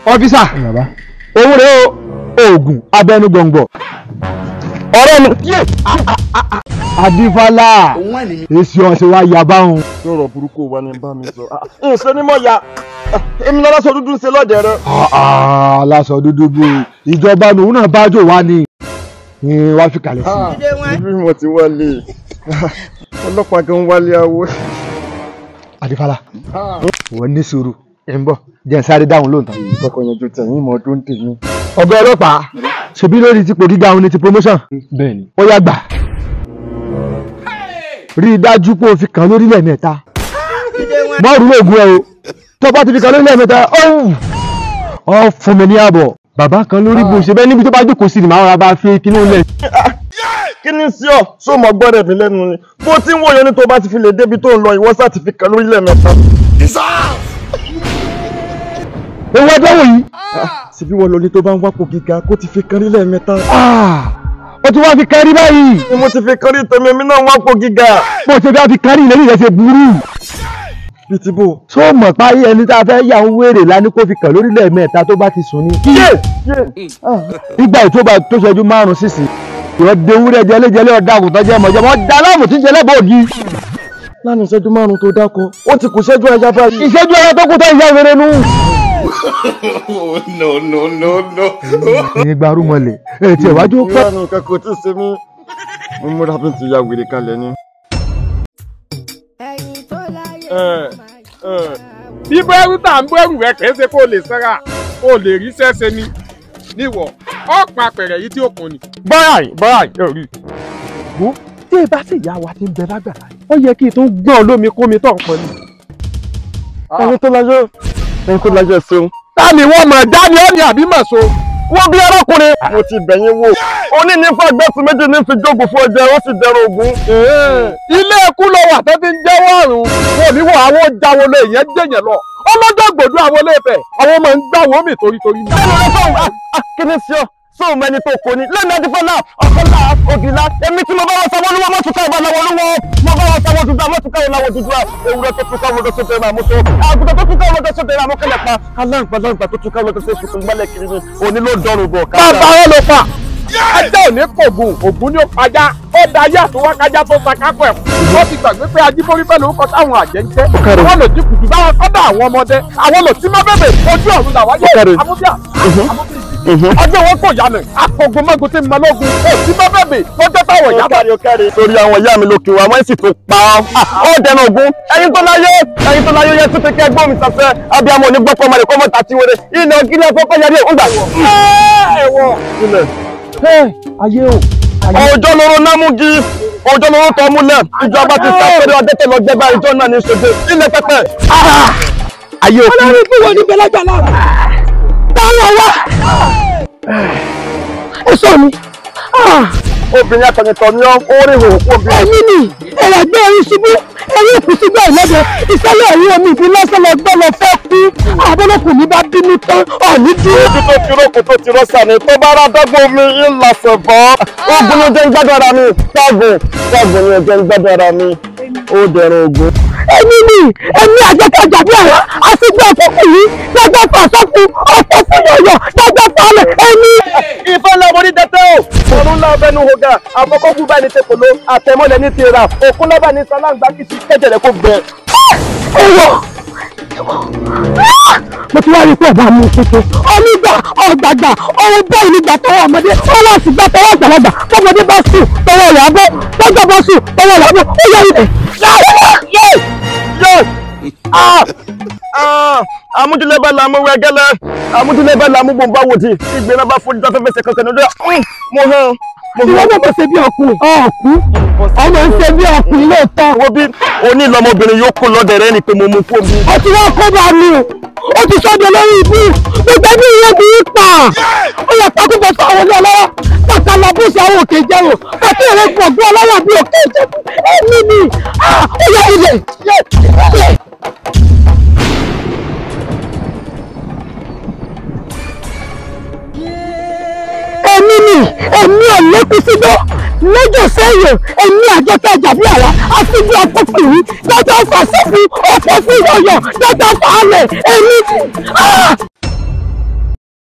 ọ́físà òun rèé o oògùn abẹnú gbọ̀ngbọ̀ ọ̀rẹ́ mi adífálà èsì ọ̀sẹ̀ wa yà báwọn. sọ̀rọ̀ burúkú wa ni bá mi sọ. ǹṣe ni mo ya èmi lọ́la sọ dúdú ń ṣe lọ́dẹ̀ rẹ. aláṣọ dúdú bò ìjọba lòun náà bá jò wá ní wá fi kalẹ̀ sí i. ibi mo ti wálé ọlọ́pàá gan wálé awo. adífálà wọ́n ní sùúrù ẹ̀ ń bọ̀ jẹ́ ń sáré dáhùn lóòótọ́. kọ́kọ́ yanjú tẹ̀yìn mọ́ ọdún tèmi. ọ̀gá ọlọ́pàá ṣebí lórí tipò gíga òun ni ti promotion. bẹ́ẹ̀ni. ó yá gbà rí i dájú pé o fi kàn lórílẹ̀ mẹ́ta mọ́rùn lóògùn ẹ o tó bá ti fi kàn lórílẹ̀ mẹ́ta ọ fún mi ní ààbọ̀ bàbá kan lórí bó ṣe bẹ́ẹ̀ níbi tó bá jókòó sí ni màá rà bá fi kinú lẹ̀. kí ni sí ọ sọ mọ gbọ́dọ̀ mi lẹ́nu ni bó ti ń wòye ní tó bá ti fi lè débi tó ń lọ ìwọ sá ti fi kàn lórílẹ̀ mẹ́ta. ewu ẹjọ́ wòyí. síbí wọn lọ ní tó bá ń wápò gíga kó ti fi kàn lórílẹ̀ mẹ́ta. ó ti wá fi kárí báyìí. ni mo ti fi kàn rí tèmi mi náà wápò gíga. bó ṣe fẹ́ fi kárí ìlérí rẹ̀ ṣe burú. bíi ti bò. tó mọ̀ páyé ẹni tá a fẹ́ yà ń wéèrè lání kó fi kàn lórílẹ̀ mẹ́ta tó bá ti sùn ní. nígbà tó bá tó ṣẹ́jú márùn-ún sísìn ìwọ dewúrẹ́ jẹlẹ́jẹlẹ́ ọ̀dà àgùntàn jẹ́ mọ̀jẹ́ mọ́ da láàmú tí ń jẹlẹ́ bòógì. lánàá ìṣẹ́jú márùn-ún tó dákọ ó ti kù ṣẹ́jú ẹja báyìí. ìṣẹ́jú ẹyẹ tó kú tó ìyá ìrere nù. no no no no. ẹ̀yin gbarú mọ́lẹ̀ ẹ̀ tiẹ̀ wájú pẹ́. ìyá mi nǹkan kò tí ì ṣe mí mo múra bí n ti ya wèrè kalẹ̀ ni. bí bẹ́rù tà ń bẹ́rù rẹ kìí ṣe kó lè sẹ́ra kó lè rí sẹ́sẹ́ ni níwọ̀ ọ̀pọ̀ apẹ̀rẹ̀ yìí tí ó kùn ni. báyìí báyìí yóò rí. wo tí ìbá sì yá wa ti ń bẹ lágbàlá ó yẹ kí n tún gbọ́n lómi kó mi tọ̀ ń pọ̀ ni. ẹni tó lájọ ẹni tó lájọ ṣeun. ta ni wọ́n mọ̀ dání ọ́ ni àbí mọ̀ so. wọ́n bí arákùnrin. mo ti bẹ̀yìn wò oní ní fàgbẹ́sì méjì ní fi jókòó fún ọjà ó sì dẹrọ ògún. ilé ikú ló wà tó ti ń jẹ́wọ́ ọ̀run wọn ò ní wọ àwọn jáwọ́ lé yẹn jẹ̀yẹ̀ lọ ọlọ́jọ́ gbòdú àwọn ilé Ifẹ̀ àwọn ọmọ ń gbà wọ́n mi torítorí ní. kí ni sí ọ sóò mẹni tó kò ní lẹ́nu ẹni fọlá ọ̀kọ́lá ògìlá èmi tí mo bá wọn sanwó olúwọ́ mọ́tò káwọn lọ́wọ́ olúwọ́ mo bá wọn sanwó dúdú mọ́tò káwọn lọ́wọ́ dúdú ewúrẹ́ tó tún káwọn lọ́sọ̀ tẹ̀lé àmúso àgùntàn tó tún káwọn lọ́sọ̀ tẹ̀lé àmúkẹ́lẹ̀ pa aláǹgbá láǹgbá tó tún káwọn lọ́sọ̀ tẹ̀lé gbálẹ̀ kiri ni òní ló dọ̀rùn bọ̀ ká. bàbá wọn ló pa ajá ò ní kògùn ògùn ní pajá ó da ayé àtúwọ́ kájá tó sa kákọ̀ ẹ̀ wọ́n ti gbàgbé pé ajíbórí pẹ̀lú orúkọ táwọn àjẹ́ ń jẹ́ wọ́n lò jí kùtù báwọn kọ́dà àwọn ọmọdé àwọn lò tí má bẹ̀bẹ̀ ojú ọ̀run làwáyé amúbíà ọjọ́ wọn kò yanu akọgun mọ́gun tí mo lógun ó tí má bẹ̀bẹ̀ lọ́jọ́ táwọn ìyá bá. torí àwọn ìyá mi lókè wa wọ́n sì tún pa ọ́ dẹnu ògún ẹ̀yin tó láyé ẹ̀yin tó láyé yẹn tún fi kẹ́ gbọ́n mi sàfẹ́ abiyamọ ní gbọ́pọ̀ ọmọdé kọ́mọ tàti wẹrẹ ilẹ̀ gílẹ̀ kọ́kọ́ yarí ẹ̀ ń gbà. ẹ̀wọ̀ ayé o. ọjọ́ lóró námúgi ọjọ́ lóró tọ́ múlẹ̀ ìjọba ti sàpẹ́rẹ́ ọdẹ́tẹ̀ lọ gbẹ́gbẹ́ ìjọ náà ní ṣojú ilẹ̀ pẹ́pẹ́. ayé o. olórí ikú wo ní bẹlẹgbẹ náà táwọn wá ó sọ mi obìnrin akọ̀yìntàn ni ọ́ ó rí ìhòòhò kú obìnrin. ẹ̀yin ni ẹ̀rẹ̀gbẹ́ orí ṣubú ẹ̀rí òkú sígbà ìlọ́dẹ ìṣẹ̀lẹ̀ ẹ̀rí omi ìbí lọ́sẹ̀ lọ gbọ́ lọ fẹ́ kú àbọ̀lọ́kùn ní bá bínú tán ọ̀ní dúró. ibi tó ti rókò tó ti rọ́ṣà ni tó bá rà dọ́gbọ́n omi ńlá bọ́ ogun ló jẹ́ ń gbádùn ara mi tọ́gùn tọ́gùn ni ó jẹ́ ń gbádùn ara mi ó dẹ̀rùn ogun. ẹ̀yin ni ẹ̀mí àjẹkẹjà bí àrá àtijọ́ ọ̀fọ́kùn yìí gbẹgbẹ́ fàṣọ́kùn ọ̀pọ̀ fún yọ̀yọ̀ gbẹgbẹ́ falẹ̀ ẹ̀mí. ìfẹ́ ńlá mo ní dẹ́tẹ́ o ọ̀run ńlá ọbẹ̀ nu hoga àfọkọ́kù bá ní tẹ̀kọ̀lọ́ àtẹ̀mọ́lẹ̀ ní tìrà òkun lọ́ba ní sàlágbá kìsì kẹ́jẹ̀rẹ̀ kó gbẹ. ẹ̀wọ̀ mo ti wá rí pé ọba mi tuntun onígbà ọgbàgbà ọwọ́ bẹ́ẹ̀ nígbà tọwọ́ ọmọdé ọwọ́ sì gbà tọwọ́ àgbàlagbà tọmọdé bá sùn tọwọ́ rẹ̀ abọ́ tọ́jọ́ bá sùn tọwọ́ rẹ̀ abọ́ ó yẹ ilẹ̀ yé amúdúlẹ́bẹ̀ la mú wẹ́gẹ́lẹ́ amúdúlẹ́bẹ̀ la mú bòǹbà wòdì ìgbéra bá fojú tó fẹ́fẹ́ kankan ní ọdún mo hàn mo ìwọ hàn. náà mo ṣe bí ọkùnrin ọ̀kú ọmọ ń ṣe bí ọkùnrin lóòótọ́ wo bí oní ìlọmọbìnrin yóò kó lọ́dẹ̀ rẹ ni pé mo mú fún mi. ó ti wá kó bá mi o ó ti sọ́dọ̀ lórí ibú gbogbo ẹbí ìyẹn bí í pa ó yẹ pákúbọ̀ fún àwọn ilé ọlọ́wọ́ kàkà làbúṣe àwọn òkè jẹ́ o kàkà èrè gbọ̀ngbọ́n ọlọ́wọ́ bí òkè jẹ́ ẹ̀mí ni ó yẹ ilẹ̀ ilẹ̀. èmi ni èmi ò lékún sígbó lọ́jọ́ sẹ́yìn èmi àjọkẹ́ ìjàbí àrà àfijì ọkọ̀kùnrin dọ́jọ́ fàṣẹ́fù ọ̀pọ̀ fún ìyọ̀yọ̀ dọ́jọ́ fàálẹ̀ èmi.